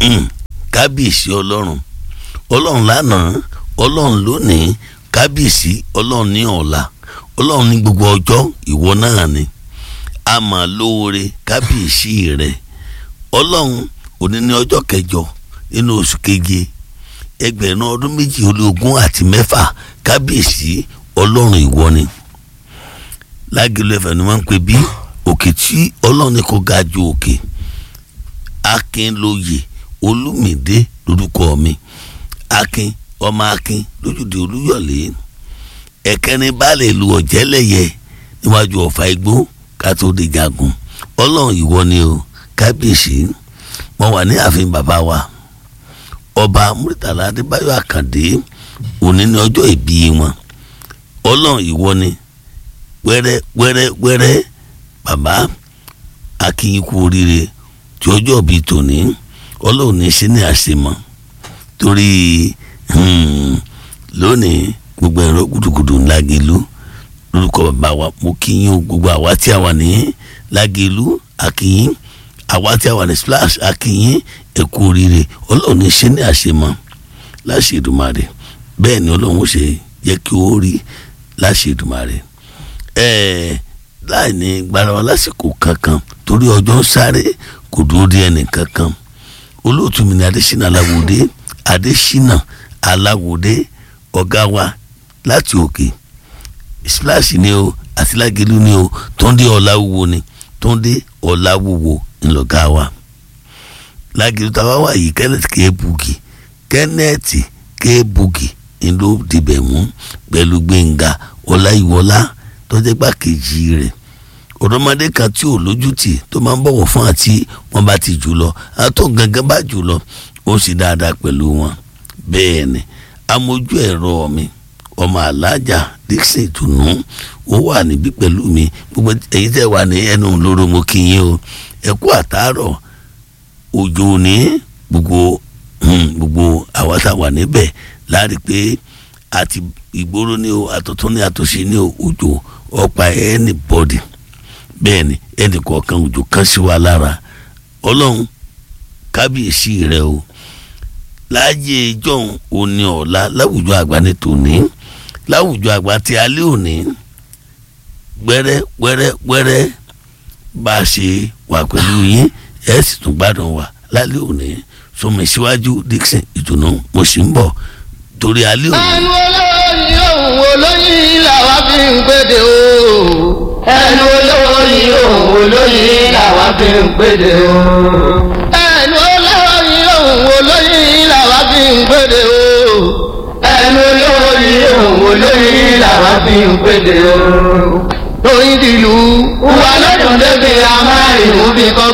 kábíyèsí ọlọ́run ọlọ́run lánàá ọlọ́run lónìí kábíyèsí ọlọ́run ní ọ̀la ọlọ́run ní gbogbo ọjọ́ ìwọ náà ni a mà lóore kábíyèsí rẹ ọlọ́run òní ní ọjọ́ kẹjọ nínú oṣù keje ẹgbẹ̀rún ọdún méjì ó lé ogún àti mẹ́fà kábíyèsí ọlọ́run ìwọ ni lágìlú ẹ̀fẹ̀ ni wọ́n ń pè bí òkè tí ọlọ́run ní kó ga ju òkè akínlóye olúmídé lórúkọ mi akin ọmọ akin lójúde olúyọ̀lé ẹ̀kẹrin baálé ìlú ọ̀jẹ́lẹ̀yẹ níwájú ọ̀fà igbó kátó de jagun ọlọ́run ìwọ ni o kábíyèsí mo wà ní ààfin bàbá wa ọba muritala adébáyọ̀ àkàndé òní ní ọjọ́ ìbí wọn ọlọ́run ìwọ ni wẹ́rẹ́ wẹ́rẹ́ wẹ́rẹ́ bàbá akínyìn kú oríire tí ọjọ́ bíi tòní ọlọ́run ní sí ní àṣemọ́ torí lónìí gbogbo ẹ̀rọ gudugudu ńlágelu lórúkọ bàbá wa mo kíyìn o gbogbo àwa tí a wà ní lágelu akínyìn àwa tí a wà ní splash akínyìn ẹ̀kú oríire ọlọ́run ní sí ní àṣemọ́ láṣẹ Èdùmàrè bẹ́ẹ̀ ni ọlọ́run ó ṣe yẹ kí ó rí láṣẹ Èdùmàrè ẹ̀ẹ́ láì ní gbára wa lásìkò kankan torí ọjọ́ ń sáré kò dúró de ẹnì kankan olóòtú mi ní adésínà aláwòdé adésínà aláwòdé ọ̀gá wa láti òkè splash ni o àti lágẹ̀lú ni o tóńdé ọ̀làwúwo ni tóńdé ọ̀làwúwo ńlọ̀gá wa lágẹ̀lú táwa wà yìí kenneth kéébùgì kenneth kéébùgì ńlọ dìbẹ̀ mú pẹ̀lú gbẹ̀ngà ọláyíwọlá tọ́jẹ́ gbàkejì rẹ̀ ọ̀dọ́mọdé kan tí ò lójútì tó máa ń bọ̀wọ̀ fún àti wọn bá ti jù lọ àtọ̀ gangan bá jù lọ ó sì dáadáa pẹ̀lú wọn bẹ́ẹ̀ ni amójú ẹ̀rọ mi ọmọ alájà dixon ìtùnú ó wà níbí pẹ̀lú mi gbogbo èyí tẹ́ wà ní ẹnu lóró mo kí yín o ẹ kú àtàárọ̀ òjò ní gbogbo gbogbo àwa tá a wà níbẹ̀ láàrin pé àti ìgboro ní o àtọ̀tún ní àtòsí ní o òjò ọ̀pá anybody bẹ́ẹ̀ ni ẹnì kọ̀ọ̀kan òjò kan sí wa lára ọlọ́run kábíyèsí rẹ o láàyè ìjọ́un òní ọ̀la láwùjọ àgbà ní tòní láwùjọ àgbà tí alẹ́ òní wẹ́rẹ́ wẹ́rẹ́ wẹ́rẹ́ bá a ṣe wà pẹ̀lú yín ẹ̀ sì tún gbádùn wa lálẹ́ òní sọmọ ìṣíwájú Dixon ìdùnnú mo sì ń bọ̀ torí alẹ́ òní. ẹnu olóyin òun olóyin làwa fi ń gbèdè o. ẹnu olóyin òun olóyin làwa fi ń gbèdè o. ẹnu olóyin òun olóyin làwa fi ń gbèdè o. ẹnu olóyin òun olóyin làwa fi ń gbèdè o. oyin dìlú wà lọ́dún débi amáyéwò bí kò